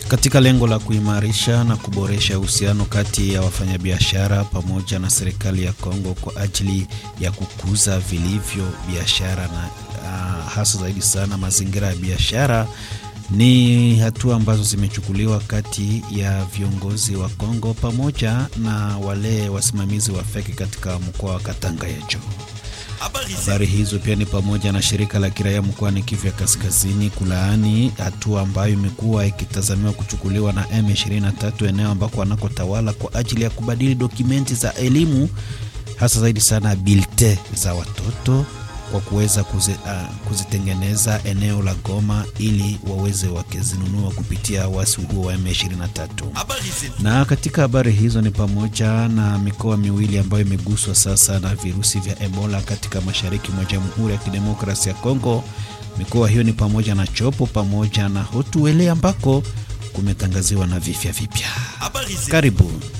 katika lengo la kuimarisha na kuboresha uhusiano kati ya wafanyabiashara pamoja na serikali ya Kongo kwa ajili ya kukuza vilivyo biashara na uh, hasa zaidi sana mazingira ya biashara ni hatua ambazo zimechukuliwa kati ya viongozi wa Kongo pamoja na wale wasimamizi wa feki katika mkoa wa Katanga ya juu. Habari hizo pia ni pamoja na shirika la kiraia mkoani Kivu ya Kaskazini kulaani hatua ambayo imekuwa ikitazamiwa kuchukuliwa na M23 eneo ambako wanakotawala kwa ajili ya kubadili dokumenti za elimu hasa zaidi sana bilte za watoto kwa kuweza kuzi, uh, kuzitengeneza eneo la Goma ili waweze wakizinunua kupitia wasi huo wa M23. Na katika habari hizo ni pamoja na mikoa miwili ambayo imeguswa sasa na virusi vya Ebola katika mashariki mwa Jamhuri ya Kidemokrasia ya Kongo. Mikoa hiyo ni pamoja na Chopo pamoja na Hotuele ambako kumetangaziwa na vifya vipya. Karibu.